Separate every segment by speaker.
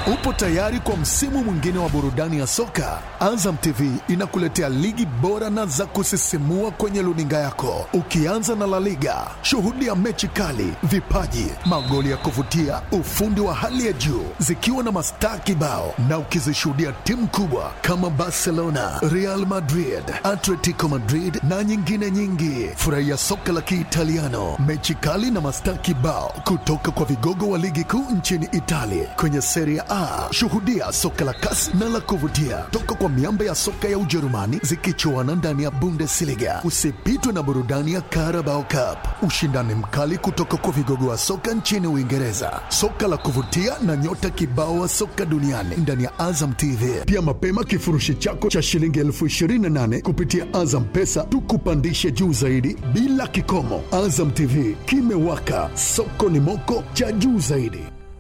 Speaker 1: Upo tayari kwa msimu mwingine wa burudani ya soka? Azam TV inakuletea ligi bora na za kusisimua kwenye luninga yako, ukianza na La Liga. Shuhudia mechi kali, vipaji, magoli ya kuvutia, ufundi wa hali ya juu, zikiwa na mastaa kibao, na ukizishuhudia timu kubwa kama Barcelona, Real Madrid, Atletico Madrid na nyingine nyingi. Furahia soka la Kiitaliano, mechi kali na mastaa kibao kutoka kwa vigogo wa ligi kuu nchini Italia kwenye Serie A. Shuhudia soka la kasi na la kuvutia toka kwa miamba ya soka ya Ujerumani zikichuana ndani ya Bundesliga. Usipitwe na burudani ya Carabao Cup, ushindani mkali kutoka kwa vigogo wa soka nchini Uingereza, soka la kuvutia na nyota kibao wa soka duniani ndani ya Azam TV. Pia mapema kifurushi chako cha shilingi elfu ishirini na nane kupitia Azam Pesa tukupandishe juu zaidi bila kikomo. Azam TV kimewaka, soko ni moko cha juu zaidi.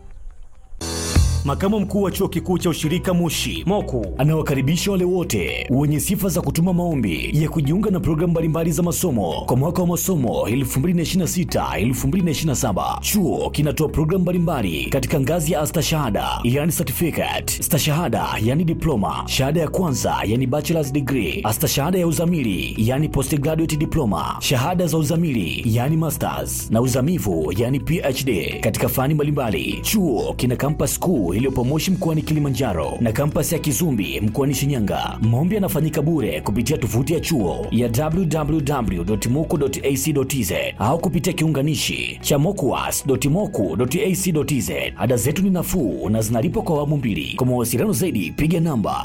Speaker 2: Makamu mkuu wa chuo kikuu cha ushirika Moshi Moku anawakaribisha wale wote wenye sifa za kutuma maombi ya kujiunga na programu mbalimbali za masomo kwa mwaka wa masomo 2026-2027. Chuo kinatoa programu mbalimbali katika ngazi ya astashahada yani certificate, stashahada yani diploma, shahada ya kwanza yani bachelor's degree, astashahada ya uzamili yani postgraduate diploma, shahada za uzamili yani masters na uzamivu yani PhD katika fani mbalimbali. Chuo kina campus kuu iliyopo Moshi mkoani Kilimanjaro na kampasi ya Kizumbi mkoani Shinyanga. Maombi yanafanyika bure kupitia tovuti ya chuo ya www.moku.ac.tz au kupitia kiunganishi cha mokuas.moku.ac.tz. Ada zetu ni nafuu na zinalipwa kwa awamu mbili. Kwa mawasiliano zaidi piga namba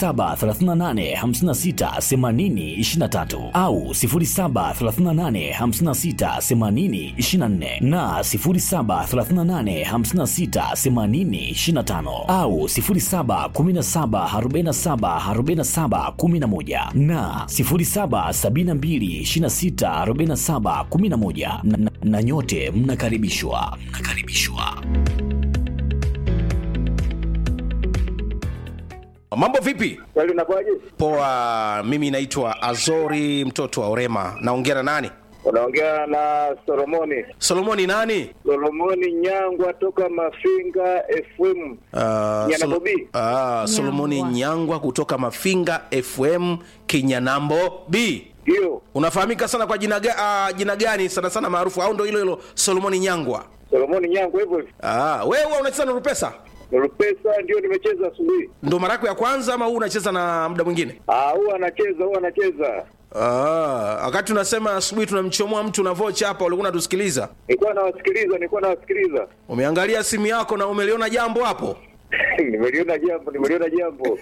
Speaker 2: 0738568023 au 0738568024 na 07385680 au 0717474711 na 0772264711 na, na, na nyote mnakaribishwa mnakaribishwa.
Speaker 3: Mambo vipi?
Speaker 4: Kweli unakuwaje?
Speaker 3: Poa, mimi naitwa Azori mtoto wa Orema. Naongea na nani?
Speaker 4: Unaongea na Solomoni.
Speaker 3: Solomoni nani?
Speaker 4: Solomoni Nyangwa toka Mafinga FM.
Speaker 3: Uh,
Speaker 4: Nyanambo B.
Speaker 3: uh, Solomoni Nyangwa kutoka Mafinga FM Kinyanambo B.
Speaker 4: Ndio.
Speaker 3: Unafahamika sana kwa jina, ga, uh, jina gani sana sana maarufu au ndo hilo hilo Solomoni Nyangwa?
Speaker 4: Solomoni Nyangwa hivyo hivyo.
Speaker 3: Ah, wewe huwa unacheza na Rupesa?
Speaker 4: Rupesa ndio nimecheza asubuhi.
Speaker 3: Ndo mara yako ya kwanza ama huu unacheza na muda mwingine?
Speaker 4: Ah, huwa anacheza, huwa anacheza.
Speaker 3: Ah, wakati unasema asubuhi tunamchomoa mtu na vocha hapa, ulikuwa unatusikiliza.
Speaker 4: Nilikuwa nawasikiliza, nilikuwa nawasikiliza.
Speaker 3: Umeangalia simu yako na umeliona jambo hapo?
Speaker 4: nimeliona jambo, nimeliona jambo.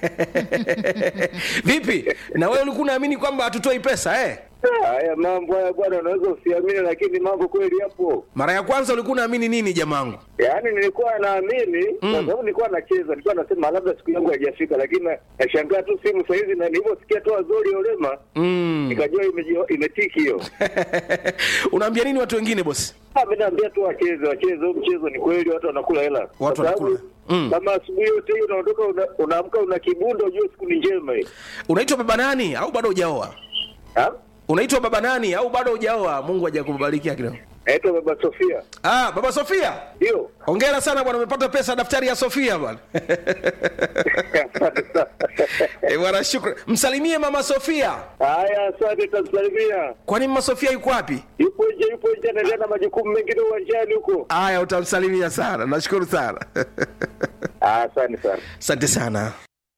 Speaker 3: Vipi? Na wewe ulikuwa unaamini kwamba hatutoi pesa eh?
Speaker 4: Haya mambo haya bwana, unaweza usiamini, lakini mambo kweli yapo.
Speaker 3: Mara ya kwanza ulikuwa unaamini nini jamangu?
Speaker 4: Yaani nilikuwa naamini kwa sababu nilikuwa nacheza, nilikuwa nasema labda siku yangu haijafika, lakini na- nashangaa tu simu saa hizi, na nilivyosikia tu Azori Olema
Speaker 3: Mm.
Speaker 4: nikajua imeji- imetiki hiyo.
Speaker 3: Unaambia nini watu wengine bosi?
Speaker 4: Ah, mimi naambia tu wacheze, wacheze huu mchezo, ni kweli watu wanakula hela. Kwa
Speaker 3: Watu
Speaker 4: sababu,
Speaker 3: wanakula. Mm.
Speaker 4: Kama asubuhi yote hiyo unaondoka una- unaamka una kibundo, ujue siku ni njema hii.
Speaker 3: Unaitwa baba nani au bado hujaoa?
Speaker 4: Ah?
Speaker 3: Unaitwa baba nani au bado hujaoa? Mungu hajakubariki kidogo.
Speaker 4: Naitwa Baba Sofia.
Speaker 3: Ah, baba Sofia.
Speaker 4: Ndio.
Speaker 3: Hongera sana bwana, umepata pesa daftari ya Sofia bwana.
Speaker 4: Asante sana.
Speaker 3: Eh, bwana shukrani. Msalimie mama Sofia.
Speaker 4: Haya, asante, tamsalimia.
Speaker 3: Kwani mama Sofia yuko wapi?
Speaker 4: Yupo nje, yupo nje, anaendelea na majukumu mengine uwanjani huko.
Speaker 3: Aya, utamsalimia sana. Nashukuru sana.
Speaker 4: Ah, Asante sana.
Speaker 3: Asante sana.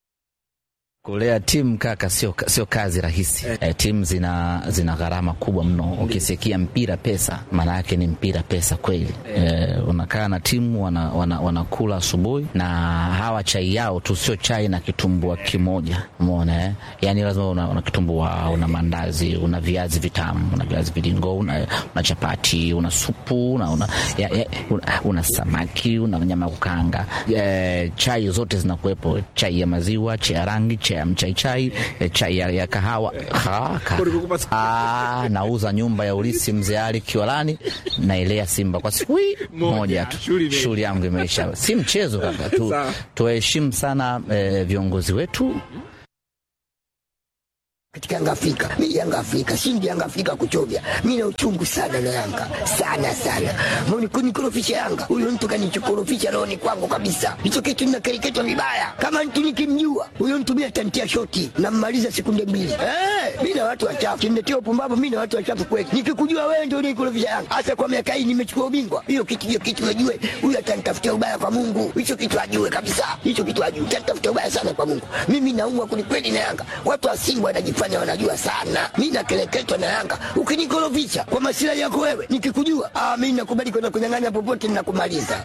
Speaker 5: Kulea timu kaka, sio sio kazi rahisi eh. timu zina zina gharama kubwa mno. Ukisikia mpira pesa, maana yake ni mpira pesa kweli eh. Unakaa na timu wana, wana, wanakula asubuhi na hawa chai yao tu, sio chai na kitumbua kimoja, umeona eh? Yani lazima una, una kitumbua, una mandazi, una viazi vitamu, una viazi viringo, una, una chapati, una supu, una, una, ya, ya, una, una samaki, una nyama ya kukaanga eh, chai zote zinakuwepo, chai ya maziwa, chai ya rangi, chai ya mchaichai, eh, chai ya, ya kahawa ha, ka, ah, nauza nyumba ya ulisi mzee Ali Kiwalani, naelea Simba kwa siku hii moja tu, shughuli yangu imeisha. Si mchezo kaka tu, tuheshimu sana eh, viongozi wetu
Speaker 6: katika Yanga Afrika. Mimi Yanga Afrika, shindi Yanga Afrika kuchovya. Mimi na uchungu sana na Yanga. Sana sana. Mbona kunikorofisha Yanga? Huyo mtu kanichokorofisha roho ni kwangu kabisa. Hicho kitu ninakereketwa vibaya. Kama mtu nikimjua, huyo mtu mimi atantia shoti na mmaliza sekunde mbili. Eh, mimi na watu wachafu. Kimletea upumbavu mimi na watu wachafu kweli. Nikikujua wewe ndio unikorofisha Yanga. Hasa kwa miaka hii nimechukua ubingwa. Hiyo kitu hiyo kitu ajue. Huyo atanitafutia ubaya kwa Mungu. Hicho kitu ajue kabisa. Hicho kitu ajue. Atanitafutia ubaya sana kwa Mungu. Mimi naumwa kwelikweli na Yanga. Watu wa Simba wanajifanya wanajua sana. Mimi nakeleketwa na Yanga. Ukinikorofisha kwa masilahi yako wewe, nikikujua, ah, mimi nakubali kwenda kunyang'anya popote ninakumaliza.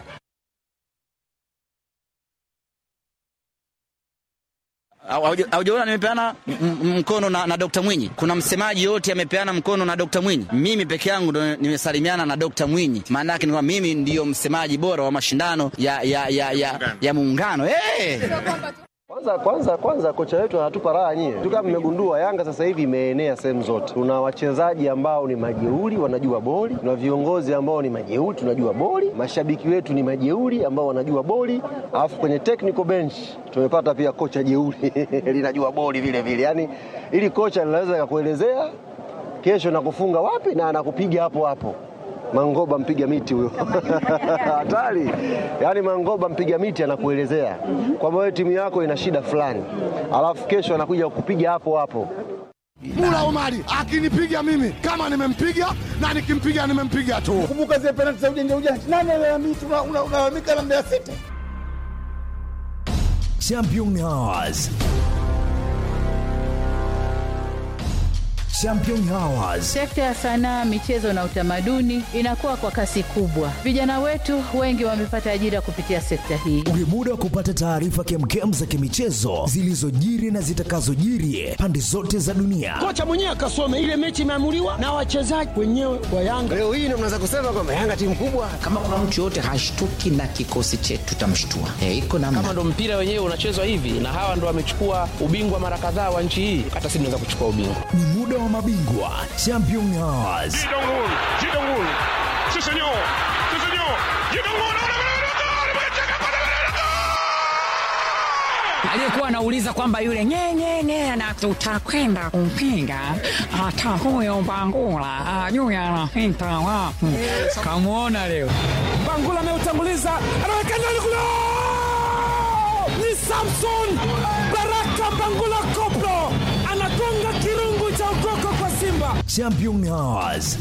Speaker 7: Haujaona nimepeana m- m- mkono na, na Dr. Mwinyi. Kuna msemaji yote amepeana mkono na Dr. Mwinyi. Mimi peke yangu ndo nimesalimiana na Dr. Mwinyi. Maana yake ni kwamba mimi ndiyo msemaji bora wa mashindano ya ya ya ya, ya muungano. Hey!
Speaker 8: Kwanza kwanza kwanza kocha wetu anatupa raha nyie. Tu kama mmegundua Yanga sasa hivi imeenea sehemu zote. Tuna wachezaji ambao ni majeuri wanajua boli, tuna viongozi ambao ni majeuri tunajua boli, mashabiki wetu ni majeuri ambao wanajua boli, alafu kwenye technical bench tumepata pia kocha jeuri linajua boli vile vile. Yaani ili kocha linaweza kakuelezea kesho nakufunga wapi na anakupiga hapo hapo. Mangoba mpiga miti huyo hatari. Yaani Mangoba mpiga miti anakuelezea kwamba wewe timu yako ina shida fulani, alafu kesho anakuja kukupiga hapo hapo.
Speaker 1: Mula Omari akinipiga mimi kama nimempiga na nikimpiga nimempiga tu.
Speaker 9: Kumbuka zile penalti za ujanja ujanja, nani alalamika? Unalalamika na Mbeya City.
Speaker 2: Champion Hours. Champion Hours.
Speaker 10: Sekta ya sanaa, michezo na utamaduni inakuwa kwa kasi kubwa. Vijana wetu wengi wamepata ajira kupitia sekta hii.
Speaker 2: Ni muda wa kupata taarifa kemkem za kimichezo zilizojiri na zitakazojiri pande zote za dunia.
Speaker 11: Kocha mwenyewe akasome ile mechi imeamuliwa na wachezaji wenyewe wa Yanga.
Speaker 8: Leo hii ndio mnaweza kusema kwamba Yanga timu kubwa.
Speaker 5: Kama kuna mtu yoyote hashtuki na kikosi chetu, tutamshtua. E, iko namna.
Speaker 12: Kama ndo mpira wenyewe unachezwa hivi na hawa ndo wamechukua ubingwa mara kadhaa wa nchi hii, hata sisi tunaweza kuchukua ubingwa.
Speaker 2: Ni muda wa mabingwa Champion Hours.
Speaker 13: aliyekuwa anauliza kwamba yule nyenyenye na tutakwenda kumpinga hata huyo Bangula ajui anapita wapi. Kamwona leo
Speaker 11: Bangula ameutanguliza, anaweka ndani kule, ni Samson Baraka Bangula Koplo anagonga kirungu cha ukoko kwa Simba.
Speaker 2: Champion Hours.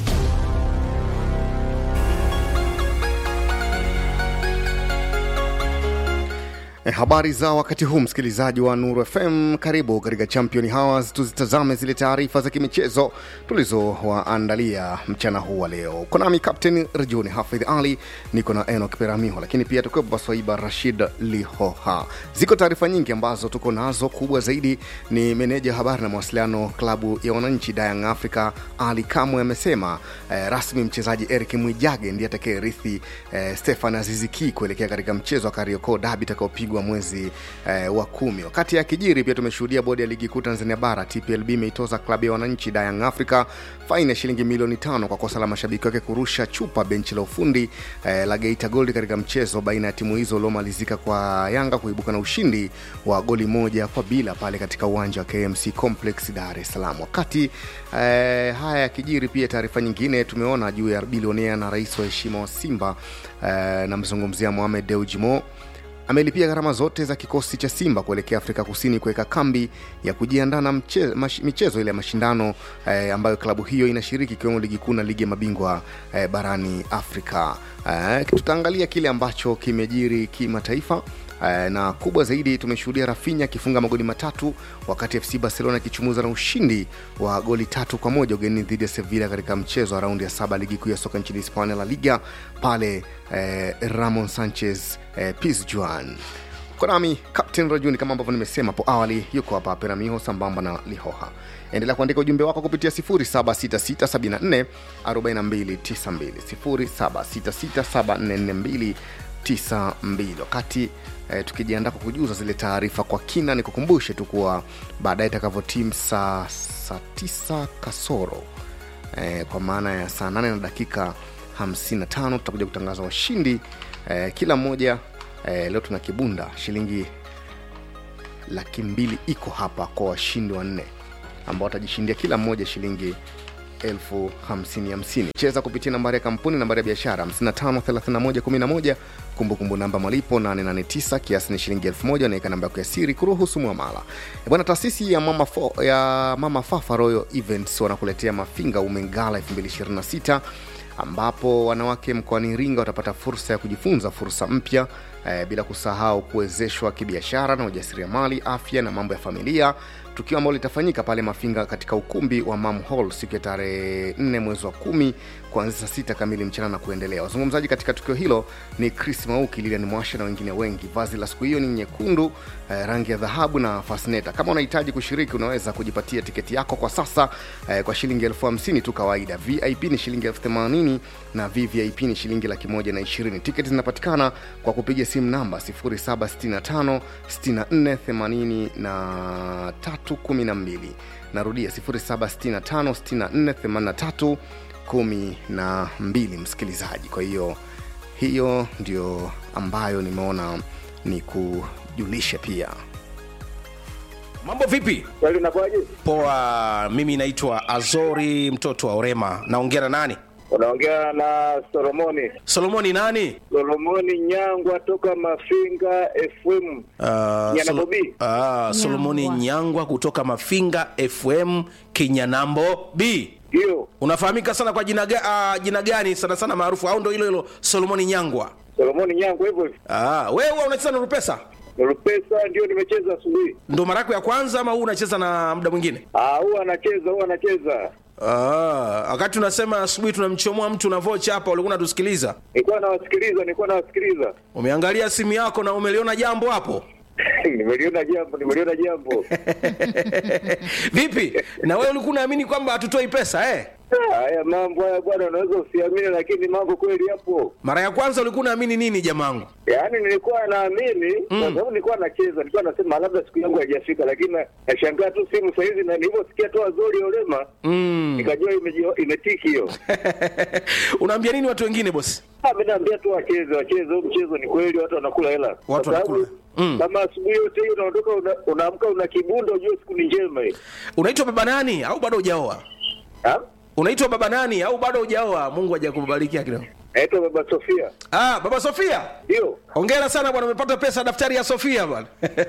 Speaker 14: E, habari za wakati huu msikilizaji wa Nuru FM, karibu katika Champion Hours. Tuzitazame zile taarifa za kimichezo tulizowaandalia mchana huu wa leo. Uko nami Captain Rejuni Hafidh Ali, niko na Enoch Peramiho, lakini pia tukiwepo Swaiba Rashid Lihoha. Ziko taarifa nyingi ambazo tuko nazo. Kubwa zaidi ni meneja habari na mawasiliano klabu ya wananchi Young Africa Ali Kamwe amesema eh, rasmi mchezaji Eric Mwijage ndiye atakayerithi eh, Stefan Aziziki kuelekea katika mchezo wa Kariakoo Derby utakaopigwa mwezi eh, wa kumi. Wakati ya kijiri pia tumeshuhudia bodi ya ligi kuu Tanzania bara TPLB imeitoza klabu ya wananchi Young Africa faini ya shilingi milioni tano kwa kosa la mashabiki wake kurusha chupa benchi la ufundi eh, la Geita Gold katika mchezo baina ya timu hizo uliomalizika kwa Yanga kuibuka na ushindi wa goli moja kwa bila pale katika uwanja wa KMC Complex Dar es Salaam. Wakati eh, haya yakijiri, pia taarifa nyingine tumeona juu ya bilionea na rais wa heshima wa Simba eh, namzungumzia Mohamed Dewji Mo amelipia gharama zote za kikosi cha Simba kuelekea Afrika Kusini kuweka kambi ya kujiandaa na mche- mash- michezo ile ya mashindano eh, ambayo klabu hiyo inashiriki ikiwemo ligi kuu na ligi ya mabingwa eh, barani Afrika. Eh, tutaangalia kile ambacho kimejiri kimataifa Eh, na kubwa zaidi tumeshuhudia Rafinha akifunga magoli matatu wakati FC Barcelona ikichumuza na ushindi wa goli tatu kwa moja ugenini dhidi ya Sevilla katika mchezo wa raundi ya saba ligi kuu ya soka nchini Hispania La Liga pale eh, Ramon Sanchez eh, Pizjuan. Uko nami Captain Rajuni kama ambavyo nimesema hapo awali, yuko hapa Peramiho sambamba na Lihoha. Endelea kuandika ujumbe wako kupitia 0766744292 0766744292 wakati eh, tukijiandaa kwa kujuza zile taarifa kwa kina ni kukumbushe tu kuwa baadaye itakavyotim saa saa tisa kasoro eh, kwa maana ya saa 8 na dakika 55 tutakuja kutangaza washindi eh, kila mmoja eh, leo tuna kibunda shilingi laki mbili iko hapa kwa washindi wanne ambao watajishindia kila mmoja shilingi elfu hamsini hamsini cheza kupitia nambari ya kampuni nambari ya biashara 553111 kumbukumbu namba malipo 889 kiasi ni shilingi 1000 naweka namba yako ya siri kuruhusu mwamala E bwana taasisi ya mama, fo, ya mama fafa royal events wanakuletea mafinga umengala 2026 ambapo wanawake mkoani iringa watapata fursa ya kujifunza fursa mpya eh, bila kusahau kuwezeshwa kibiashara na ujasiriamali afya na mambo ya familia tukio ambalo litafanyika pale mafinga katika ukumbi wa mam hall siku ya tarehe 4 mwezi wa kumi kuanzia saa sita kamili mchana na kuendelea wazungumzaji katika tukio hilo ni chris mauki lilian mwasha na wengine wengi vazi la siku hiyo ni nyekundu eh, rangi ya dhahabu na fasneta kama unahitaji kushiriki unaweza kujipatia tiketi yako kwa sasa eh, kwa shilingi elfu hamsini tu kawaida vip ni shilingi elfu themanini na vvip ni shilingi laki moja na ishirini tiketi zinapatikana kwa kupiga simu namba 0765 64 83 12 narudia 0765 64 83 12 msikilizaji kwa hiyo hiyo ndio ambayo nimeona ni kujulisha pia
Speaker 3: mambo vipi
Speaker 4: Kweli unakuwaje?
Speaker 3: poa mimi naitwa azori mtoto wa orema naongea na nani
Speaker 4: Unaongea na Solomoni.
Speaker 3: solomoni nani
Speaker 4: Solomoni Nyangwa toka Mafinga FM.
Speaker 3: Uh,
Speaker 4: Nyana
Speaker 3: Solo-
Speaker 4: Bobi.
Speaker 3: uh, solomoni nyangwa kutoka mafinga fm kinyanambo b
Speaker 4: ndio
Speaker 3: unafahamika sana kwa jina, ga, uh, jina gani sana sana maarufu au ndo hilo hilo solomoni nyangwa
Speaker 4: Solomoni Nyangwa hivyo hivyo.
Speaker 3: Ah, wewe huwa unacheza na rupesa
Speaker 4: Rupesa ndio nimecheza asubuhi.
Speaker 3: ndo mara yako ya kwanza ama huu unacheza na muda mwingine
Speaker 4: Ah, huwa anacheza, huwa anacheza.
Speaker 3: Ah, wakati unasema asubuhi tunamchomoa mtu na vocha hapa ulikuwa unatusikiliza
Speaker 4: Nilikuwa nawasikiliza, nilikuwa nawasikiliza.
Speaker 3: umeangalia simu yako na umeliona jambo hapo
Speaker 4: nimeliona jambo, nimeliona jambo.
Speaker 3: vipi na wewe ulikuwa unaamini kwamba hatutoi pesa eh?
Speaker 4: Haya mambo haya bwana, unaweza usiamini, lakini mambo kweli yapo.
Speaker 3: mara ya kwanza ulikuwa unaamini nini jamangu
Speaker 4: Yaani nilikuwa naamini kwa sababu nilikuwa nacheza, nilikuwa nasema labda siku yangu haijafika, lakini na- nashangaa tu simu saa hizi, na nilivyosikia tu Azori Olema
Speaker 3: mm.
Speaker 4: nikajua imeji- imetiki hiyo.
Speaker 3: unaambia nini watu wengine bosi
Speaker 4: Ah, mimi naambia tu wacheze, wacheze huu mchezo, ni kweli watu wanakula hela.
Speaker 3: Watu
Speaker 4: Kwa sababu
Speaker 3: wanakula. Mm.
Speaker 4: Kama asubuhi yote hiyo unaondoka una- unaamka una kibundo, ujue siku ni njema hii.
Speaker 3: unaitwa baba nani au bado hujaoa unaitwa baba nani au bado hujaoa mungu hajakubariki kidogo
Speaker 4: naitwa baba sofia
Speaker 3: ah baba sofia
Speaker 4: ndio
Speaker 3: hongera sana bwana umepata pesa daftari ya sofia bwana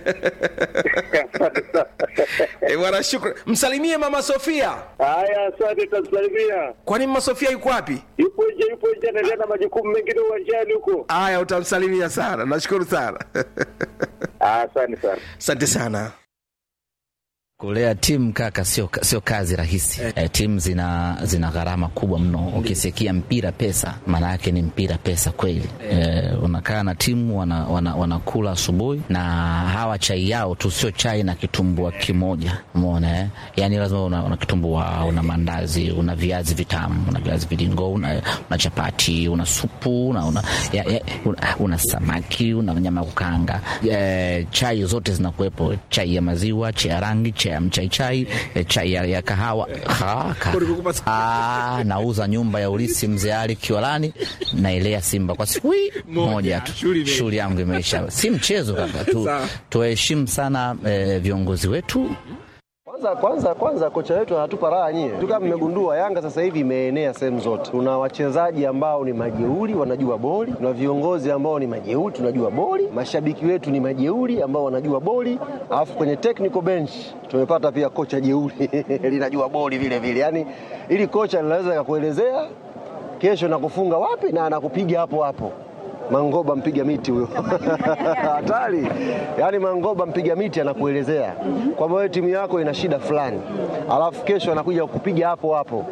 Speaker 3: Eh, bwana shukran msalimie mama sofia
Speaker 4: haya asante tamsalimia
Speaker 3: kwani mama sofia yuko wapi
Speaker 4: yupo nje yupo nje anaendelea na majukumu mengine uwanjani huko
Speaker 3: haya utamsalimia sana nashukuru sana
Speaker 4: asante sana
Speaker 3: asante sana
Speaker 5: kulea timu kaka sio, sio kazi rahisi eh. Eh, timu zina, zina gharama kubwa mno ukisikia mpira pesa maana yake ni mpira pesa kweli eh, unakaa na timu wanakula wana, wanakula asubuhi na hawa chai yao tu sio chai na kitumbua kimoja umeona eh? yani lazima una, una kitumbua una mandazi una viazi vitamu una viazi viringo una, una chapati una supu una, una, ya, ya, una, una samaki una nyama ya kukaanga eh, chai zote zinakuwepo chai ya maziwa chai ya rangi chai ya mchaichai eh, chai ya, ya kahawa ha, ka, ah, nauza nyumba ya ulisi mzee Ali Kiwalani naelea Simba kwa siku hii moja tu, shughuli yangu imeisha. Si mchezo kaka tu,
Speaker 8: Sawa.
Speaker 5: tuheshimu sana eh, viongozi wetu
Speaker 8: Kwanza kwanza kwanza kocha wetu anatupa raha nyie. Tu kama mmegundua Yanga sasa hivi imeenea sehemu zote. Tuna wachezaji ambao ni majeuri wanajua boli, tuna viongozi ambao ni majeuri tunajua boli, mashabiki wetu ni majeuri ambao wanajua boli, alafu kwenye technical bench tumepata pia kocha jeuri linajua boli vile vile. Yaani ili kocha linaweza kakuelezea kesho nakufunga wapi na anakupiga hapo hapo. Mangoba mpiga miti huyo hatari. Yaani Mangoba mpiga miti anakuelezea kwamba wewe timu yako ina shida fulani, alafu kesho anakuja kukupiga hapo hapo.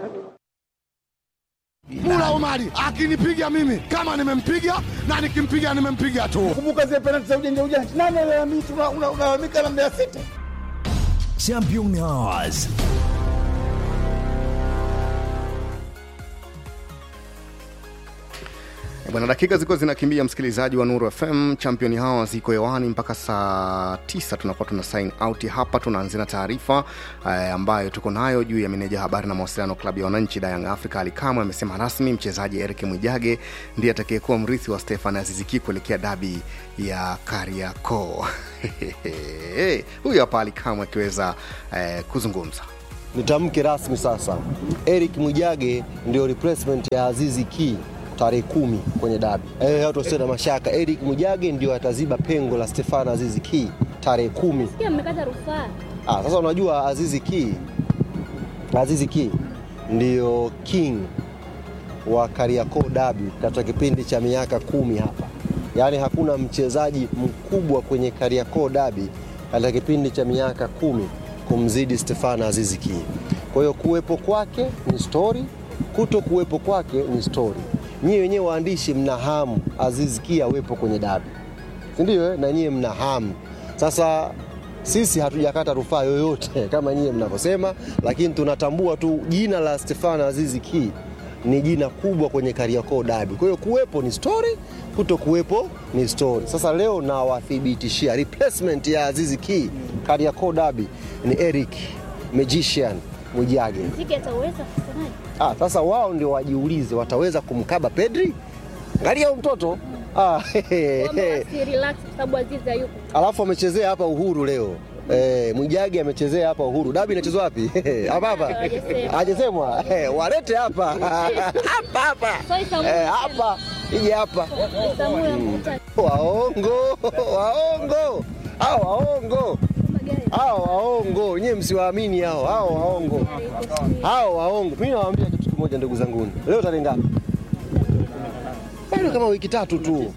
Speaker 9: Mula Omari akinipiga mimi kama nimempiga na nikimpiga nimempiga tu. Kumbuka zile penalti za ujanja ujanja, nani alalamika? Unalalamika na Mbeya City.
Speaker 2: Champion Hours.
Speaker 14: bwana dakika zilikuwa zinakimbia msikilizaji wa nuru fm champion hawa ziko hewani mpaka saa tisa tunakuwa tuna sign out hapa tunaanzia na taarifa eh, ambayo tuko nayo juu ya meneja habari na mawasiliano klabu ya wananchi dayang africa alikamwe amesema rasmi mchezaji erik mwijage ndiye atakayekuwa mrithi wa stefan aziziki kuelekea dabi ya kariakoo huyu hapa alikamwe akiweza eh, kuzungumza
Speaker 8: nitamke rasmi sasa, Eric Mwijage ndio replacement ya Azizi Ki tarehe kumi kwenye dabi. Eh, watu wasio na mashaka, Eric Mwijage ndio ataziba pengo la Stefano Azizi Ki tarehe kumi.
Speaker 15: Sikia mmekata rufaa.
Speaker 8: Ah, sasa unajua Azizi Ki, Azizi Ki ndio king wa Kariakoo Derby katika kipindi cha miaka kumi hapa, yaani hakuna mchezaji mkubwa kwenye Kariakoo Derby katika kipindi cha miaka kumi kumzidi Stefano Azizi Ki. Kwa hiyo kuwepo kwake ni story, kuto kuwepo kwake ni story. Nyie wenyewe waandishi mna hamu Azizi Ki awepo kwenye dabi, si ndio? eh? Na nyie mna hamu sasa sisi hatujakata rufaa yoyote kama nyie mnavyosema, lakini tunatambua tu jina la Stefano Azizi Ki ni jina kubwa kwenye Kariakoo Derby. Kwa hiyo kuwepo ni story, kuto kuwepo ni story. Sasa leo nawathibitishia replacement ya Azizi Ki Kariakoo Derby ni Eric Magician Mwijage.
Speaker 15: Mziki ataweza kusemaje?
Speaker 8: Ah, sasa wao ndio wajiulize wataweza kumkaba Pedri? Angalia huyu mtoto ah, hehe, hehe.
Speaker 15: Si relax kwa sababu Azizi hayupo.
Speaker 8: alafu amechezea hapa Uhuru leo Eh, Mwijage amechezea hapa Uhuru. Dabi inachezwa wapi? hapa hapa.
Speaker 15: Hawajasemwa.
Speaker 8: Hajasemwa. Eh, walete hapa. hapa hapa.
Speaker 15: So Isamu
Speaker 8: Eh, hapa. Ije hapa.
Speaker 15: Isamu ya mkutano.
Speaker 8: Waongo, waongo. Hao waongo. Hao waongo. Nyewe msiwaamini hao. Hao waongo. Hao waongo. Mimi nawaambia kitu kimoja ndugu zangu. Leo tarehe ngapi? Bado kama wiki tatu tu.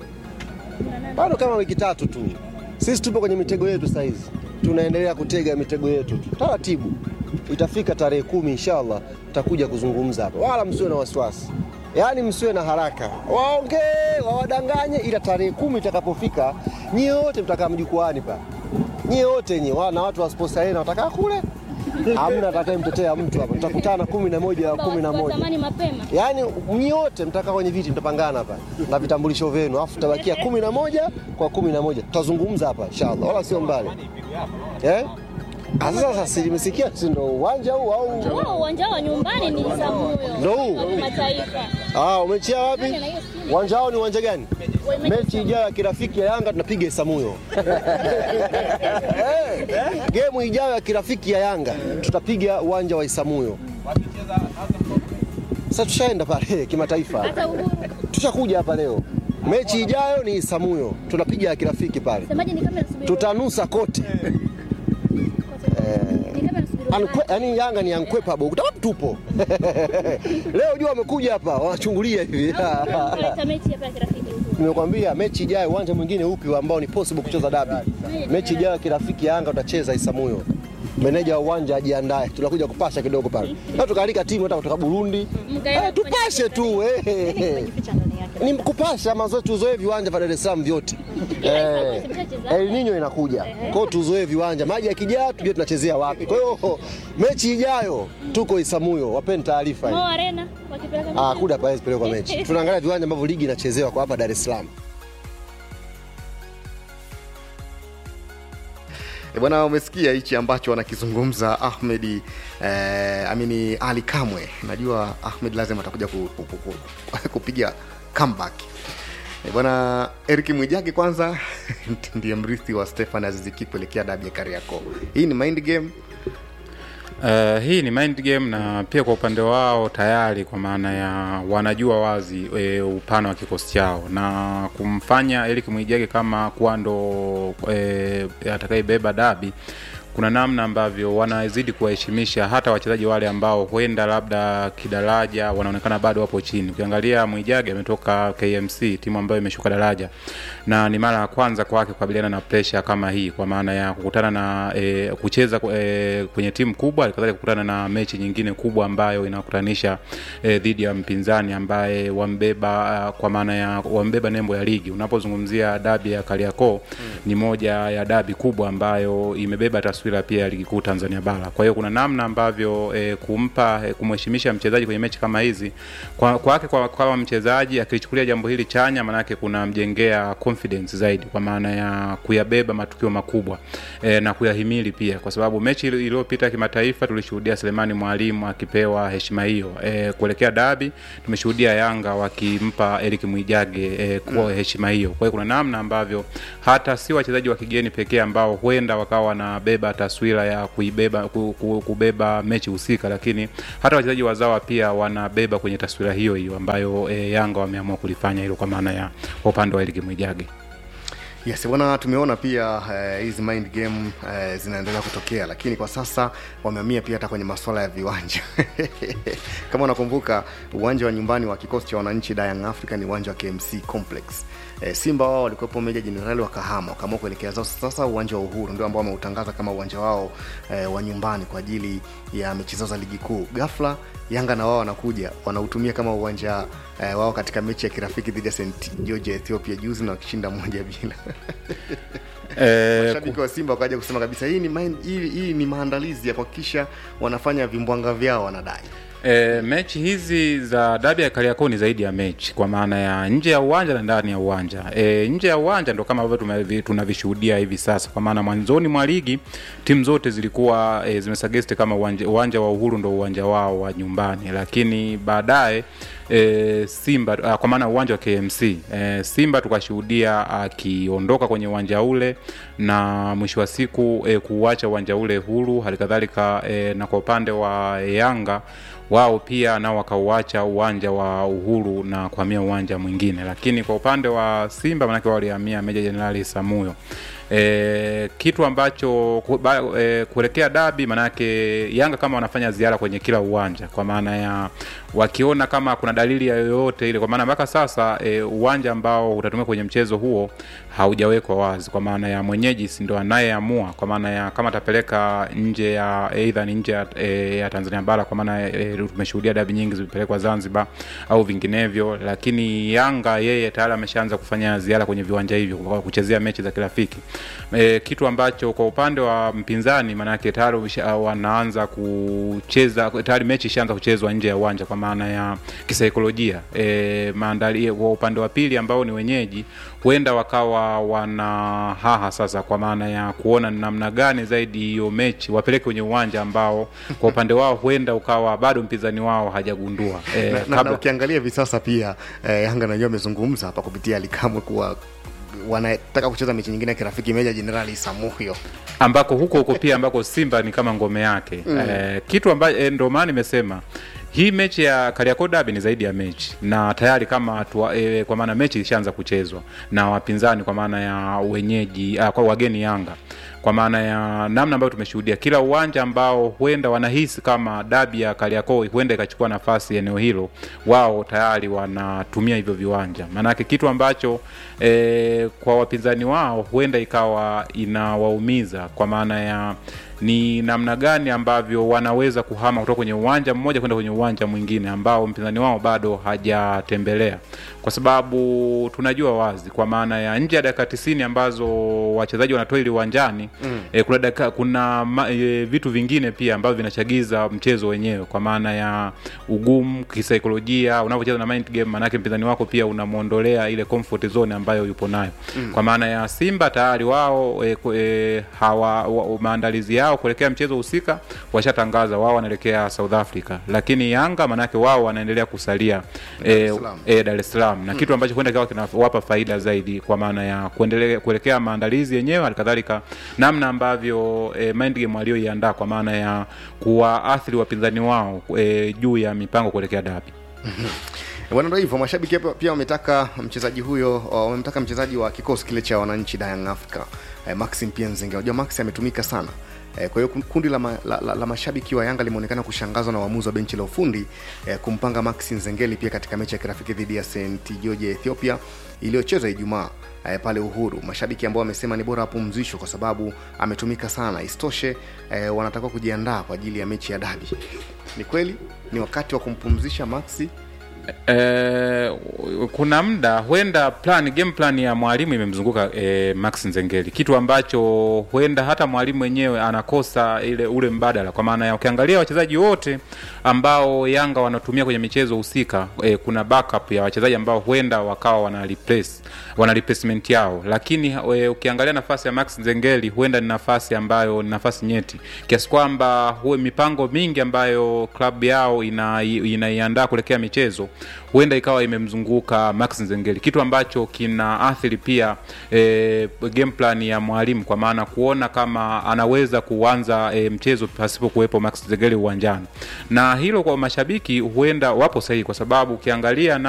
Speaker 8: Bado kama wiki tatu tu. Sisi tupo kwenye mitego yetu sasa hizi. Tunaendelea kutega mitego yetu tu. Taratibu. Itafika tarehe kumi inshallah tutakuja kuzungumza hapa. Wala msiwe na wasiwasi. Yaani msiwe na haraka. Waongee, wawadanganye ila tarehe kumi itakapofika nyie wote mtakaa mjukwaani pa. Nyie wote nyie na watu wa Sports Arena watakaa kule. Hamna atakayemtetea mtu hapa. Tutakutana kumi na moja ya kumi na moja.
Speaker 15: Watamani mapema.
Speaker 8: Yaani nyote mtakaa kwenye viti mtapangana hapa na vitambulisho vyenu, alafu tutabakia kumi na moja kwa kumi na moja tutazungumza hapa inshallah, wala sio mbali eh? Ah, Sasa sasa si nimesikia, si ndo uwanja huu au
Speaker 15: Wao uwanja wa nyumbani ni Isamuyo.
Speaker 8: Ndo huu?
Speaker 15: Wa kimataifa.
Speaker 8: ah, umechia wapi? Uwanja wao ni uwanja gani? Mechi ijayo ya kirafiki ya Yanga tunapiga Isamuyo. Eh, Gemu ijayo ya kirafiki ya Yanga tutapiga uwanja wa Isamuyo. Sasa tushaenda pale kimataifa.
Speaker 15: Hata Uhuru.
Speaker 8: Tushakuja hapa leo. Mechi ijayo ni Isamuyo, tunapiga ya kirafiki pale,
Speaker 15: Semaje ni kama nasubiri.
Speaker 8: tutanusa kote. Ankwe- Yaani Yanga ni unquenchable, utawapi tupo leo jua wamekuja hapa wanachungulia hivi
Speaker 15: Kuleta mechi hapa ya kirafiki.
Speaker 8: Nimekwambia mechi ijayo uwanja mwingine upi ambao ni possible kucheza dabi. Mechi ijayo kirafiki Yanga utacheza Isamuyo. Meneja wa uwanja ajiandae, tunakuja kupasha kidogo pale. Na tukaalika timu hata kutoka Burundi.
Speaker 15: Mkaenda
Speaker 8: Eh, tupashe tu eh. Ni kupasha mazoezi tuzoe viwanja vya Dar es Salaam vyote. Eh, El Nino inakuja. Kwa hiyo tuzoe viwanja. Maji yakijaa tujue tunachezea wapi. Kwa hiyo mechi ijayo tuko Isamuyo. Wapeni taarifa hii.
Speaker 15: Mo Arena wakipeleka
Speaker 8: Ah,
Speaker 15: mechi.
Speaker 8: kuda pale pelekwa mechi. Tunaangalia viwanja ambavyo ligi inachezewa kwa hapa Dar es Salaam.
Speaker 14: E bwana, umesikia hichi ambacho wanakizungumza Ahmedi eh, amini Ali Kamwe. Najua Ahmed lazima atakuja ku, ku, ku, ku, kupiga comeback. E bwana, Eric Mwijage kwanza ndiye mrithi wa Stefan Aziziki kuelekea dabi ya Kariakoo. Hii ni mind game
Speaker 16: Uh, hii ni mind game na pia kwa upande wao tayari kwa maana ya wanajua wazi e, upana wa kikosi chao na kumfanya Eric Mwijage kama kuwa ndo e, atakayebeba dabi kuna namna ambavyo wanazidi kuwaheshimisha hata wachezaji wale ambao huenda labda kidaraja wanaonekana bado wapo chini. Ukiangalia Mwijage ametoka KMC, timu ambayo imeshuka daraja, na ni mara ya kwanza kwake kukabiliana na pressure kama hii, kwa maana ya kukutana na e, kucheza e, kwenye timu kubwa, alikadhalika kukutana na mechi nyingine kubwa ambayo inakutanisha e, dhidi ya mpinzani ambaye wambeba kwa maana ya wambeba nembo ya ligi. Unapozungumzia dabi ya Kariakoo ni moja ya dabi kubwa ambayo imebeba taswira pia ya ligi kuu Tanzania bara. Kwa hiyo kuna namna ambavyo e, kumpa e, kumheshimisha mchezaji kwenye mechi kama hizi kwa kwake kwa, kama mchezaji akilichukulia jambo hili chanya, maanake kunamjengea confidence zaidi, kwa maana ya kuyabeba matukio makubwa e, na kuyahimili pia, kwa sababu mechi ili- iliyopita kimataifa tulishuhudia Selemani Mwalimu akipewa heshima hiyo e, kuelekea dabi. Tumeshuhudia Yanga wakimpa Eric Mwijage e, kwa heshima hiyo. Kwa hiyo kuna namna ambavyo hata si wachezaji wa kigeni pekee ambao huenda wakawa wanabeba kubeba taswira ya kuibeba ku, ku, kubeba mechi husika, lakini hata wachezaji wazawa pia wanabeba kwenye taswira hiyo hiyo ambayo e, Yanga wameamua kulifanya hilo kwa maana ya kwa upande wa Elik Mwijage.
Speaker 14: Yes, bwana, tumeona pia eh, hizi mind game eh, zinaendelea kutokea, lakini kwa sasa wamehamia pia hata kwenye masuala ya viwanja kama unakumbuka uwanja wa nyumbani wa kikosi cha wananchi da Young Africa ni uwanja wa KMC Complex. Eh, Simba wao walikuwepo Meja Jenerali wakahama wakaamua kuelekea zao sasa uwanja wa Uhuru ndio ambao wameutangaza kama uwanja wao eh, wa nyumbani kwa ajili ya mechi zao za ligi kuu. Ghafla Yanga na wao wanakuja wanautumia kama uwanja eh, wao katika mechi ya kirafiki dhidi ya St George ya Ethiopia juzi na wakishinda moja bila
Speaker 16: Eh,
Speaker 14: mashabiki wa Simba wakaja kusema kabisa hii ni, main, hii, hii ni maandalizi ya kuhakikisha wanafanya vimbwanga vyao wanadai
Speaker 16: E, mechi hizi za dabi ya Kariakoo ni zaidi ya mechi kwa maana ya nje ya uwanja na ndani ya uwanja. E, nje ya uwanja ndo kama ambavyo tumevi- tunavishuhudia hivi sasa, kwa maana mwanzoni mwa ligi timu zote zilikuwa e, zimesagesti kama uwanja, uwanja wa Uhuru ndo uwanja wao wa nyumbani, lakini baadaye e, Simba a, kwa maana uwanja wa KMC e, Simba tukashuhudia akiondoka kwenye uwanja ule na mwisho wa siku e, kuuacha uwanja ule huru, halikadhalika e, na kwa upande wa Yanga wao pia nao wakauacha uwanja wa Uhuru na kuhamia uwanja mwingine, lakini kwa upande wa Simba manake wao walihamia Meja Jenerali Samuyo. E, kitu ambacho ku- ba- e, kuelekea dabi manake Yanga kama wanafanya ziara kwenye kila uwanja, kwa maana ya wakiona kama kuna dalili ya yoyote ile, kwa maana mpaka sasa e, uwanja ambao utatumika kwenye mchezo huo haujawekwa wazi, kwa maana ya mwenyeji si ndo anayeamua, kwa maana ya kama atapeleka nje ya aidha ni nje ya, e, ya Tanzania bara, kwa maana e, tumeshuhudia dabi nyingi zimepelekwa Zanzibar au vinginevyo, lakini Yanga yeye tayari ameshaanza kufanya ziara kwenye viwanja hivyo kwa kuchezea mechi za kirafiki e, kitu ambacho kwa upande wa mpinzani maanake tayari usha- wanaanza kucheza tayari mechi ishaanza kuchezwa nje ya uwanja kwa maana ya kisaikolojia e, maandali kwa upande wa pili ambao ni wenyeji huenda wakawa wana haha sasa kwa maana ya kuona ni namna gani zaidi hiyo mechi wapeleke kwenye uwanja ambao kwa upande wao huenda ukawa bado mpinzani wao hajagundua e,
Speaker 14: na, na, na ukiangalia hivi sasa pia eh, Yanga najua amezungumza hapa kupitia Alikamwe kuwa wanataka kucheza mechi nyingine ya kirafiki Meja Jenerali Samuhyo
Speaker 16: ambako huko huko pia ambako Simba ni kama ngome yake
Speaker 14: Mm.
Speaker 16: eh, kitu ambacho eh, ndio maana nimesema hii mechi ya Kariakoo Derby ni zaidi ya mechi na tayari kama tuwa, eh, kwa maana mechi ilishaanza kuchezwa na wapinzani kwa maana ya wenyeji ah, kwa wageni Yanga kwa maana ya namna ambayo tumeshuhudia kila uwanja ambao huenda wanahisi kama dabi ya Kariakoo huenda ikachukua nafasi eneo hilo, wao tayari wanatumia hivyo viwanja. Maanake kitu ambacho e, kwa wapinzani wao huenda ikawa inawaumiza kwa maana ya ni namna gani ambavyo wanaweza kuhama kutoka kwenye uwanja mmoja kwenda kwenye uwanja mwingine ambao mpinzani wao bado hajatembelea, kwa sababu tunajua wazi kwa maana ya nje ya dakika tisini ambazo wachezaji wanatoa ili uwanjani
Speaker 14: Mm.
Speaker 16: e, kuna, dakika, kuna ma, e, vitu vingine pia ambavyo vinachagiza mchezo wenyewe kwa maana ya ugumu kisaikolojia unavyocheza na mind game, maanake mpinzani wako pia unamwondolea ile comfort zone ambayo yupo nayo
Speaker 14: Mm.
Speaker 16: kwa maana ya Simba tayari wao e, ku- e, hawa wa, maandalizi yao kuelekea mchezo husika washatangaza wao wanaelekea South Africa, lakini Yanga maanake wao wanaendelea kusalia
Speaker 14: Dar es
Speaker 16: e,
Speaker 14: Salaam.
Speaker 16: e, Dar es Salaam na
Speaker 14: Mm.
Speaker 16: kitu ambacho huenda kikawa kinawapa faida zaidi kwa maana ya kuendelea kuelekea maandalizi yenyewe, halikadhalika namna ambavyo e, mind game walioiandaa kwa maana ya kuwaathiri wapinzani wao e, juu ya mipango kuelekea dabi.
Speaker 14: Bwana, ndo hivyo. Mashabiki pia- pia wametaka mchezaji huyo, wamemtaka mchezaji wa kikosi kile cha wananchi da Young Africa eh, Maxim pia Nzenge. Unajua Max ametumika sana eh, kwa hiyo kundi la, ma, la, la, la mashabiki wa Yanga limeonekana kushangazwa na uamuzi wa benchi la ufundi eh, kumpanga Max Nzengeli pia katika mechi ya kirafiki dhidi ya St George ya Ethiopia iliyochezwa Ijumaa eh, pale Uhuru. Mashabiki ambao wamesema ni bora apumzishwe kwa sababu ametumika sana. Isitoshe eh, wanatakiwa kujiandaa kwa ajili ya mechi ya dabi. Ni kweli ni wakati wa kumpumzisha Maxi
Speaker 16: Eh, kuna muda huenda plan game plan ya mwalimu imemzunguka eh, Max Nzengeli, kitu ambacho huenda hata mwalimu mwenyewe anakosa ile ule mbadala, kwa maana ya ukiangalia wachezaji wote ambao Yanga wanatumia kwenye michezo husika eh, kuna backup ya wachezaji ambao huenda wakawa wana replace wana replacement yao, lakini eh, ukiangalia nafasi ya Max Nzengeli huenda ni nafasi ambayo ni nafasi nyeti kiasi kwamba huwe mipango mingi ambayo klabu yao ina- inaiandaa kuelekea michezo huenda ikawa imemzunguka Max Nzengeli, kitu ambacho kina athiri pia e, game plan ya mwalimu, kwa maana kuona kama anaweza kuanza e, mchezo pasipo kuwepo Max Nzengeli uwanjani, na hilo kwa mashabiki huenda wapo sahihi, kwa sababu ukiangalia na